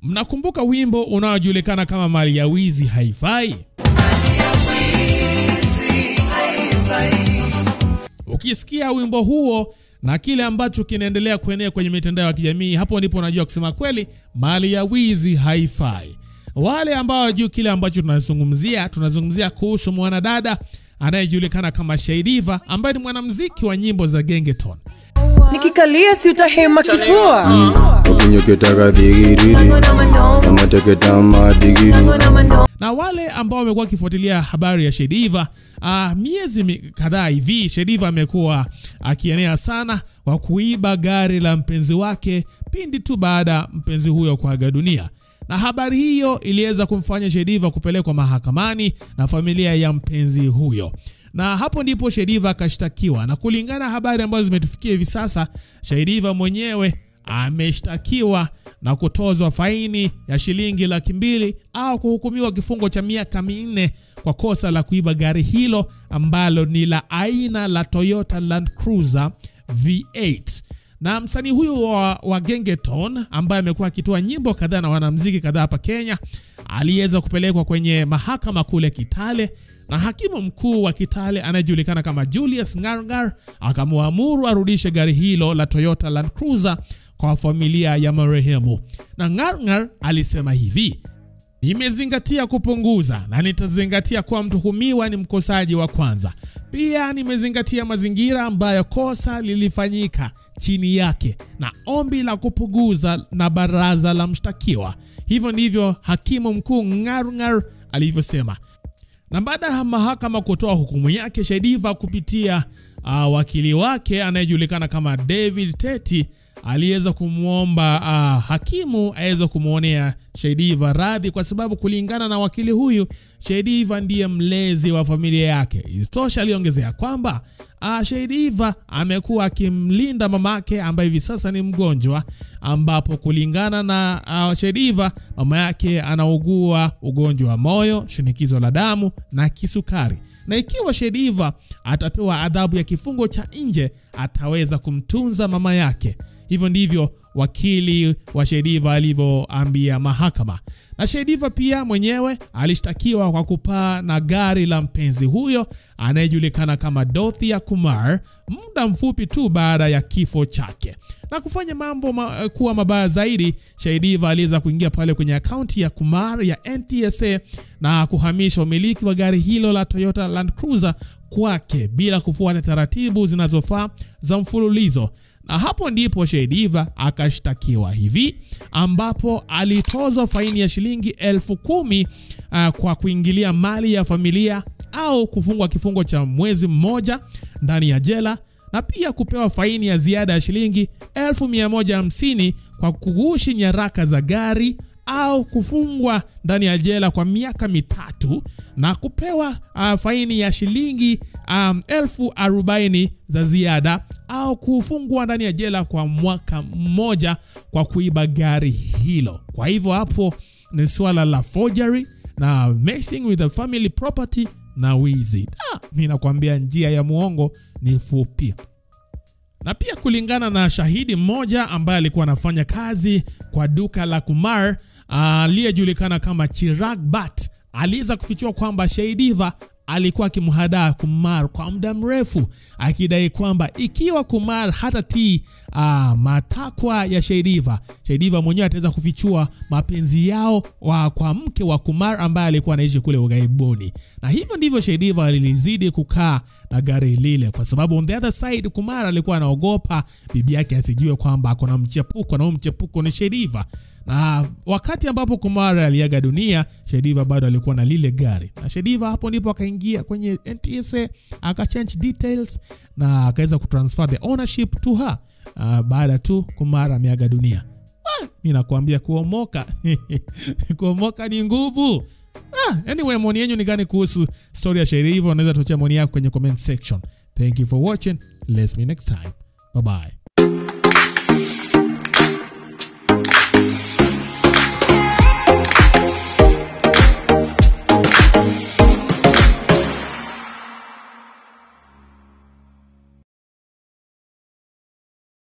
Mnakumbuka wimbo unaojulikana kama mali ya wizi haifai? Ukisikia wimbo huo na kile ambacho kinaendelea kuenea kwenye mitandao ya kijamii, hapo ndipo unajua kusema kweli mali ya wizi haifai. Wale ambao wajui kile ambacho tunazungumzia, tunazungumzia kuhusu mwanadada anayejulikana kama Shaydiva ambaye ni mwanamuziki wa nyimbo za Gengeton. nikikalia si utahema kifua ukinyoketaka digiriri amateketama digiri na wale ambao wamekuwa wakifuatilia habari ya Shaydiva uh, miezi mi- kadhaa hivi, Shaydiva amekuwa akienea sana kwa kuiba gari la mpenzi wake pindi tu baada ya mpenzi huyo kuaga dunia, na habari hiyo iliweza kumfanya Shaydiva kupelekwa mahakamani na familia ya mpenzi huyo na hapo ndipo Shaydiva akashtakiwa, na kulingana na habari ambazo zimetufikia hivi sasa, Shaydiva mwenyewe ameshtakiwa na kutozwa faini ya shilingi laki mbili au kuhukumiwa kifungo cha miaka minne kwa kosa la kuiba gari hilo ambalo ni la aina la Toyota Land Cruiser V8 na msanii huyu wa, wa Gengeton ambaye amekuwa akitoa nyimbo kadhaa na wanamziki kadhaa hapa Kenya aliweza kupelekwa kwenye mahakama kule Kitale na hakimu mkuu wa Kitale anayejulikana kama Julius Ngarngar akamwamuru arudishe gari hilo la Toyota Land Cruiser kwa familia ya marehemu. Na Ngarngar alisema hivi: Nimezingatia kupunguza na nitazingatia kuwa mtuhumiwa ni mkosaji wa kwanza. Pia nimezingatia mazingira ambayo kosa lilifanyika chini yake na ombi la kupunguza na baraza la mshtakiwa. Hivyo ndivyo hakimu mkuu Ngarngar alivyosema. Na baada ya mahakama kutoa hukumu yake, Shaydiva kupitia uh, wakili wake anayejulikana kama David Teti aliweza kumwomba uh, hakimu aweze kumwonea Shaydiva radhi, kwa sababu kulingana na wakili huyu, Shaydiva ndiye mlezi wa familia yake. Isitosha, aliongezea kwamba uh, Shaydiva amekuwa akimlinda mamake ambaye hivi sasa ni mgonjwa, ambapo kulingana na uh, Shaydiva mama yake anaugua ugonjwa wa moyo, shinikizo la damu na kisukari, na ikiwa Shaydiva atapewa adhabu ya kifungo cha nje ataweza kumtunza mama yake. Hivyo ndivyo wakili wa Shaydiva alivyoambia mahakama. Na Shaydiva pia mwenyewe alishtakiwa kwa kupaa na gari la mpenzi huyo anayejulikana kama Dorothea Kumar muda mfupi tu baada ya kifo chake. Na kufanya mambo ma, kuwa mabaya zaidi, Shaydiva aliweza kuingia pale kwenye akaunti ya Kumar ya NTSA na kuhamisha umiliki wa gari hilo la Toyota Land Cruiser kwake bila kufuata taratibu zinazofaa za mfululizo na hapo ndipo Shaydiva akashtakiwa hivi, ambapo alitozwa faini ya shilingi elfu kumi uh, kwa kuingilia mali ya familia au kufungwa kifungo cha mwezi mmoja ndani ya jela na pia kupewa faini ya ziada ya shilingi elfu mia moja hamsini kwa kughushi nyaraka za gari au kufungwa ndani ya jela kwa miaka mitatu na kupewa uh, faini ya shilingi um, elfu arobaini za ziada au kufungwa ndani ya jela kwa mwaka mmoja kwa kuiba gari hilo. Kwa hivyo hapo ni swala la forgery na messing with the family property na wizi. Ah, mi nakwambia njia ya muongo ni fupi na pia kulingana na shahidi mmoja ambaye alikuwa anafanya kazi kwa duka la Kumar aliyejulikana kama Chirag Bhat aliweza kufichua kwamba Shaydiva alikuwa akimhadaa Kumar kwa muda mrefu akidai kwamba ikiwa Kumar hatatii uh, matakwa ya Shaydiva, Shaydiva mwenyewe ataweza kufichua mapenzi yao wa, kwa mke wa Kumar ambaye alikuwa anaishi kule ughaibuni, na hivyo ndivyo Shaydiva alilizidi kukaa na gari lile, kwa sababu on the other side Kumar alikuwa anaogopa bibi yake asijue kwamba ako na mchepuko na huyo mchepuko ni Shaydiva na wakati ambapo Kumar aliaga dunia, Shaydiva bado alikuwa na lile gari, na Shaydiva hapo ndipo akaingia kwenye NTSA akachange details na akaweza kutransfer the ownership to her uh, baada tu Kumar ameaga dunia. Ah, mi nakwambia kuomoka kuomoka ni nguvu. Ah, anyway, maoni yenyu ni gani kuhusu story ya Shaydiva? Unaweza tuachia maoni yako kwenye comment section. Thank you for watching. Let's meet next time. Bye bye.